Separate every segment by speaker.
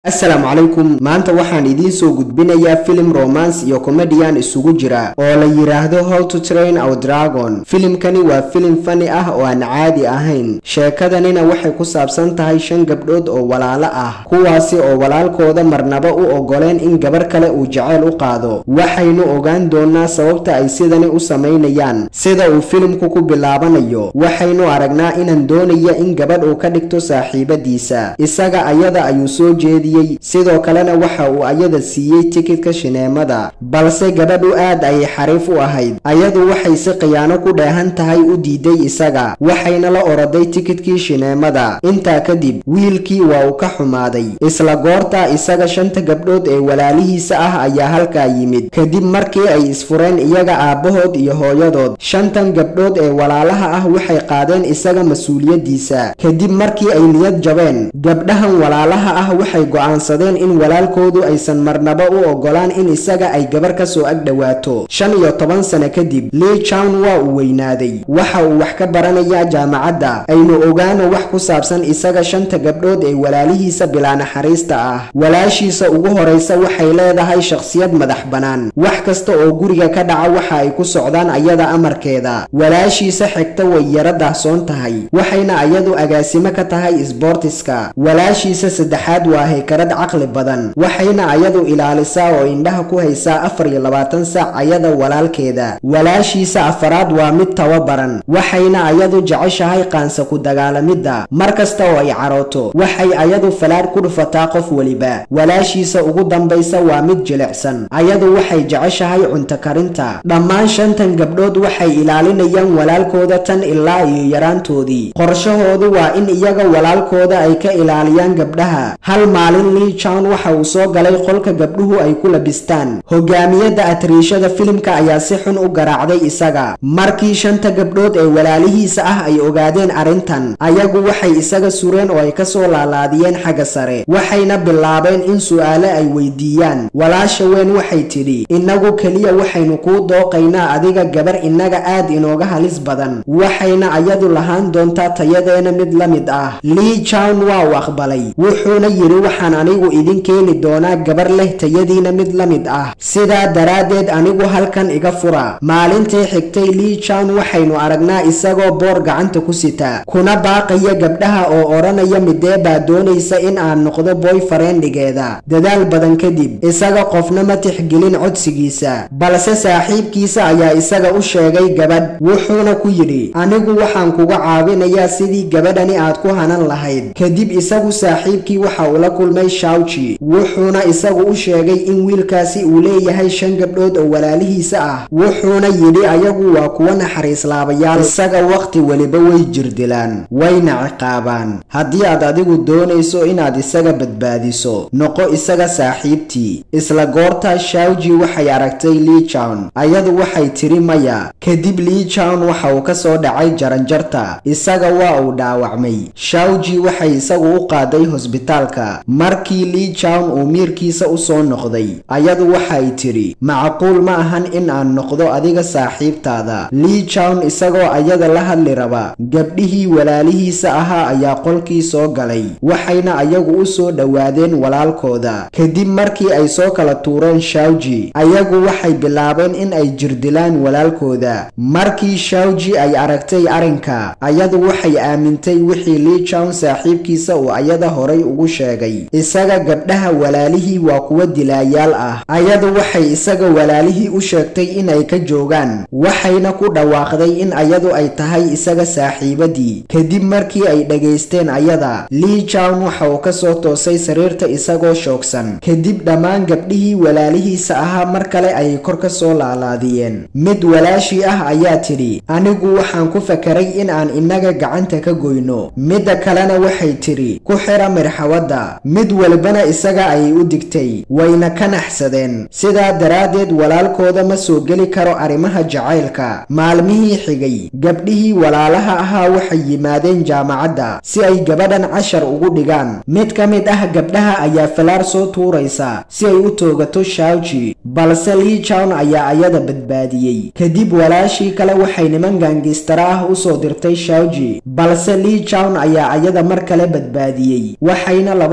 Speaker 1: asalaamu calaykum maanta waxaan idiin soo gudbinayaa filim romance iyo comedian isugu jira oo la yidhaahdo how to train our dragon filimkani waa filim fani ah oo aan caadi ahayn sheekadanina waxay ku saabsan tahay shan gabdhood oo walaalo ah kuwaasi oo walaalkooda marnaba u ogoleen in gabar kale uu jaceyl u qaado waxaynu ogaan doonaa sababta ay sidani u samaynayaan sida uu filimku ku bilaabanayo waxaynu aragnaa inaan doonaya in gabadh uu ka dhigto saaxiibadiisa isaga ayada ayuu soo jeediyey sidoo kalena waxa uu ayada siiyey tikidka shineemada balse gabadhu aad ayay xariif u ahayd ayadu waxay si khiyaano ku dheehan tahay u diiday isaga waxayna la oroday tikidkii shineemada intaa kadib wiilkii waa uu ka xumaaday isla goortaa isaga shanta gabdhood ee walaalihiisa ah ayaa halkaa yimid kadib markii ay isfureen iyaga aabbahood iyo hooyadood shantan gabdhood ee walaalaha ah waxay qaadeen isaga mas-uuliyaddiisa kadib markii ay niyad jabeen gabdhahan walaalaha ah waxay go'aansadeen in walaalkoodu aysan marnaba u ogolaan in isaga ay gabar ka soo ag dhowaato shan iyo toban sano kadib lii chown waa uu weynaaday waxa uu wax ka baranayaa jaamacadda aynu ogaano wax ku saabsan isaga shanta gabdhood ee walaalihiisa bilaa naxariista ah walaashiisa ugu horaysa waxay leedahay shakhsiyad madax bannaan wax kasta oo guriga ka dhaca waxa ay ku socdaan ayada amarkeeda walaashiisa xigta way yara daahsoon tahay waxayna ayadu agaasimo ka tahay isboortiska walaashiisa saddexaad waa haykarad caqli badan waxayna ayadu ilaalisaa oo indhaha ku haysaa afar iyo labaatan saac ayada walaalkeeda walaashiisa afaraad waa mid tababaran waxayna ayadu jeceshahay qaansa ku dagaalamidda mar kasta oo ay carooto waxay ayadu falaadh ku dhufataa qof weliba walaashiisa ugu dambaysa waa mid jilicsan ayadu waxay jeceshahay cunto karinta dhammaan shantan gabdhood waxay ilaalinayaan walaalkooda tan ilaa iyo yaraantoodii qorshahoodu waa in iyaga walaalkooda ay ka ilaaliyaan gabdhaha hal maalin lii chown waxa uu soo galay qolka gabdhuhu ay ku labistaan hogaamiyadda atriishada filimka ayaa si xun u garaacday isaga markii shanta gabdhood ee walaalihiisa ah ay ogaadeen arrintan ayagu waxay isaga sureen oo ay ka soo laalaadiyeen xagga sare waxayna bilaabeen in su'aale ay weydiiyaan walaasha weyn waxay tidhi innagu keliya waxaynu kuu dooqaynaa adiga gabar innaga aad inooga halis badan waxayna ayadu lahaan doontaa tayadeena mid la mid ah lii chown waa uu aqbalay wuxuuna yidhi waxaan anigu idin keeni doonaa gabar leh tayadiina mid la mid ah sidaa daraaddeed anigu halkan iga fura maalintii xigtay lii chown waxaynu aragnaa isagoo boor gacanta ku sita kuna baaqaya gabdhaha oo odhanaya midee baa doonaysa in aan noqdo boy fareendigeeda dadaal badan kadib isaga qofna ma tixgelin codsigiisa balse saaxiibkiisa ayaa isaga u sheegay gabadh wuxuuna ku yidhi anigu waxaan kuga caawinayaa sidii gabadhani aad ku hanan lahayd kadib isagu saaxiibkii waxa uu la kulmay shawji wuxuuna isagu u sheegay in wiilkaasi uu leeyahay shan gabdhood oo walaalihiisa ah wuxuuna yidhi ayagu waa kuwa naxariislaabayaal isaga wakhti weliba way jirdilaan wayna ciqaabaan haddii aad adigu doonayso inaad isaga badbaadiso noqo isaga saaxiibtii isla goortaa shawji waxay aragtay lii chown ayadu waxay tidhi maya kadib lii chown waxa uu ka soo dhacay jaranjarta isaga waa uu dhaawacmay shawji waxay isagu u qaaday hosbitaalka markii lii chown uu miirkiisa u soo noqday ayadu waxay tidhi macquul ma ahan in aan noqdo adiga saaxiibtaada lii chown isagoo ayada la hadli raba gabdhihii walaalihiisa ahaa ayaa qolkii soo galay waxayna ayagu u soo dhowaadeen walaalkooda kadib markii ay soo kala tuureen shawji ayagu waxay bilaabeen in ay jirdilaan walaalkooda markii shawji ay aragtay arrinka ayadu waxay aamintay wixii lii chown saaxiibkiisa uu ayada horay ugu sheegay isaga gabdhaha walaalihii waa kuwa dilaayaal ah ayadu waxay isaga walaalihii u sheegtay in ay ka joogaan waxayna ku dhawaaqday in ayadu ay tahay isaga saaxiibadii kadib markii ay dhegaysteen ayada lii chown waxa uu ka soo toosay sariirta isagoo shoogsan kadib dhammaan gabdhihii walaalihiisa ahaa mar kale ayay kor ka soo laalaadiyeen mid walaashii ah ayaa tidhi anigu waxaan ku fakaray in aan innaga gacanta ka goyno midda kalena waxay tidhi ku xira mirxawadda mid walbana isaga ayay u digtay wayna ka naxsadeen sidaa daraaddeed walaalkooda ma soo geli karo arrimaha jacaylka maalmihii xigay gabdhihii walaalaha ahaa waxay yimaadeen jaamacadda si ay gabadhan cashar ugu dhigaan mid ka mid ah gabdhaha ayaa falaar soo tuuraysa si ay u toogato shawji balse lii chown ayaa ayada badbaadiyey kadib walaashii kale waxay niman gaangistara ah u soo dirtay shawji balse lii chown ayaa ayada mar kale badbaadiyey waxayna labadoodu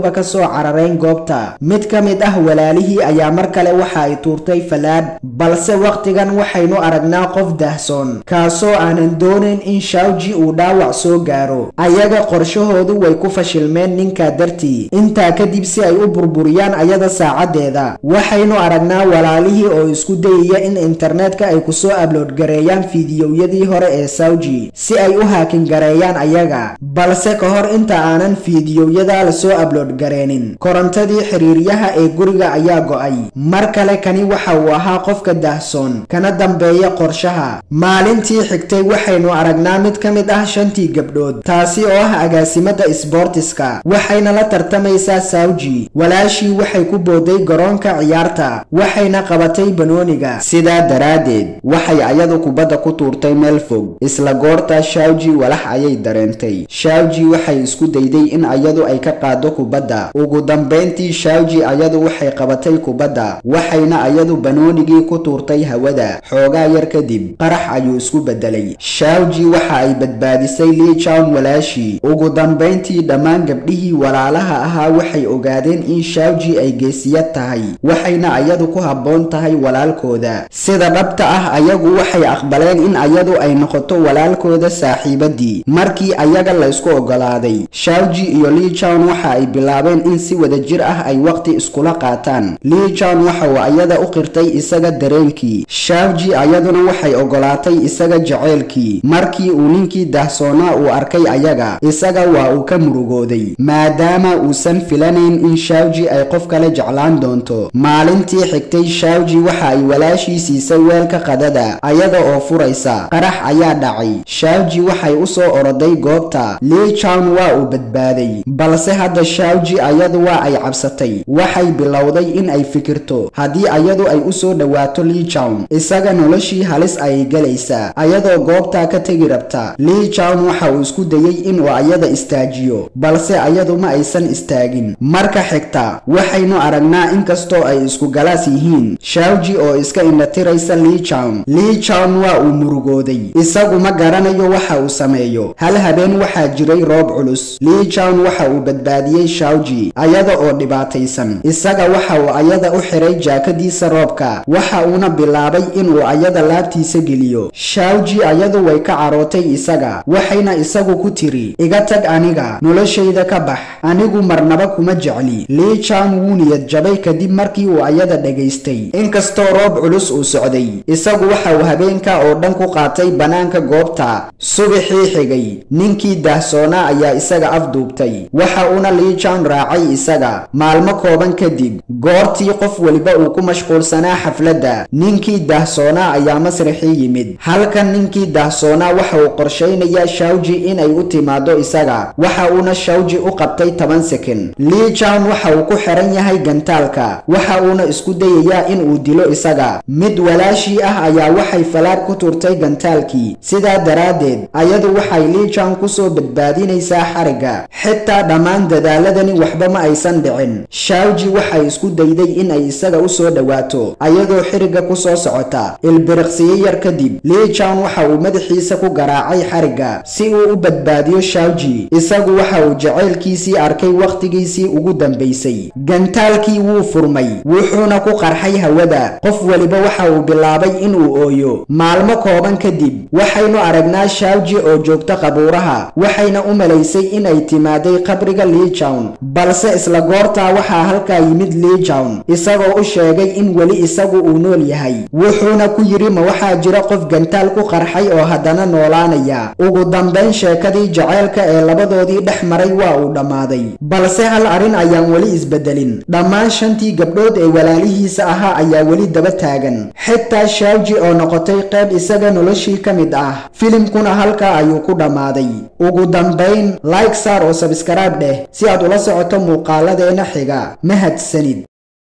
Speaker 1: labaduba ka soo carareen goobta mid ka mid ah walaalihii ayaa mar kale waxa ay tuurtay falaadh balse wakhtigan waxaynu aragnaa qof dahsoon kaasoo aanan doonayn in shawji uu dhaawac soo gaaro ayaga qorshahoodu way ku fashilmeen ninkaa dartii intaa kadib si ay u burburiyaan ayada saacaddeeda waxaynu aragnaa walaalihii oo isku dayaya in internetka ay kusoo ablood gareeyaan fiidiyowyadii hore ee sawji si ay u haakin gareeyaan ayaga balse ka hor inta aanan fiidiyowyada lasoo ablood gareenin korontadii xiriiryaha ee guriga ayaa go'ay mar kale kani waxa uu ahaa qofka dahsoon kana dambeeya qorshaha maalintii xigtay waxaynu aragnaa mid ka mid ah shantii gabdhood taasi oo ah agaasimada isboortiska waxayna la tartamaysaa sawji walaashii waxay ku booday garoonka ciyaarta waxayna qabatay banooniga sidaa daraaddeed waxay ayadu kubadda ku tuurtay meel fog isla goortaa shawji walax ayay dareentay shawji waxay isku dayday in ayadu ay ka qaado kubadda ugu dambayntii shawji ayadu waxay qabatay kubadda waxayna ayadu banoonigii ku tuurtay hawada xoogaa yar kadib qarax ayuu isku bedelay shawji waxa ay badbaadisay liijawn walaashii ugu dambayntii dhammaan gabdhihii walaalaha ahaa waxay ogaadeen in shawji ay geesiyad tahay waxayna ayadu ku habboon tahay walaalkooda sida dhabta ah ayagu waxay aqbaleen in ayadu ay noqoto walaalkooda saaxiibadii markii ayaga la ysku ogolaaday shawji iyo liijawn waxa ay bilaabeen in si wadajir ah ay waqti iskula qaataan liijawn waxa uu ayada u qirtay isaga dareenkii shawji ayaduna waxay ogolaatay isaga jaceylkii markii uu ninkii dahsoonaa uu arkay ayaga isaga waa uu ka murugooday maadaama uusan filanayn in shawji ay qof kale jeclaan doonto maalintii xigtay shawji waxa ay walaashii siisay weelka qadada ayada oo furaysa qarax ayaa dhacay shawji waxay u soo oroday goobta liijawn waa uu badbaaday balse hadda shawji ayadu waa ay cabsatay waxay bilowday in ay fikirto haddii ayadu ay u soo dhowaato liijawn isaga noloshii halis ayay gelaysaa ayadoo goobtaa ka tegi rabta liijawn waxa uu isku dayey inuu ayada istaajiyo balse ayadu ma aysan istaagin marka xigta waxaynu aragnaa inkastoo ay isku galaas yihiin shawji oo iska indhatiraysa liijawn liijawn waa uu murugooday isagu ma garanayo waxa uu sameeyo hal habeen waxaa jiray roob culus liijawn waxa uu badbaadiyey shawji ayada oo dhibaataysan isaga waxa uu ayada u xiray jaakadiisa roobka waxa uuna bilaabay inuu ayada laabtiisa geliyo shawji ayadu way ka carootay isaga waxayna isagu ku tiri iga tag aniga noloshayda ka bax anigu marnaba kuma jecli liijawn wuu niyad jabay kadib markii uu ayada dhagaystay inkastoo roob culus uu socday isagu waxa uu habeenka oo dhan ku qaatay bannaanka goobta subaxii xigay ninkii dahsoonaa ayaa isaga afduubtay waxa uuna liijawn raacay isaga maalmo kooban kadib goortii qof weliba uu ku mashquulsanaa xafladda ninkii dahsoonaa ayaa masraxii yimid halkan ninkii dahsoonaa waxa uu qorshaynayaa shawji inay u timaado isaga waxa uuna shawji u qabtay toban sekin liijawn waxa uu ku xiran yahay gantaalka waxa uuna isku dayayaa in uu dilo isaga mid walaashii ah ayaa waxay falaad ku turtay gantaalkii sidaa daraaddeed ayadu waxay liijawn kusoo badbaadinaysaa xarigga xitaa dhammaan dadaaladani waxba ma aysan dhicin shawji waxay isku dayday in ay isaga u soo dhowaato ayadoo xirigga ku soo socota ilbiriqsiyo yar kadib liijawn waxa uu madaxiisa ku garaacay xarigga si uu u badbaadiyo shawji isagu waxa uu jacaylkiisii arkay wakhtigiisii ugu dambaysay gantaalkii wuu furmay wuxuuna ku qarxay hawada qof weliba waxa uu bilaabay inuu ooyo maalmo kooban kadib waxaynu aragnaa shawji oo joogta qabuuraha waxayna u malaysay inay timaaday qabriga liijawn balse isla goortaa waxaa halkaa yimid liijawn isagoo u sheegay in weli isagu uu nool yahay wuxuuna ku yidhi ma waxaa jira qof gantaal ku qarxay oo haddana noolaanaya ugu dambayn sheekadii jaceylka ee labadoodii dhex maray waa uu dhammaaday balse hal arrin ayaan weli isbedelin dhammaan shantii gabdhood ee walaalihiisa ahaa ayaa weli daba taagan xitaa shawji oo noqotay qayb isaga noloshii ka mid ah filimkuna halkaa ayuu ku dhammaaday ugu dambayn like saar oo sabskaraib dheh si aad ula socoto muuqaaladeena xiga mahadsanid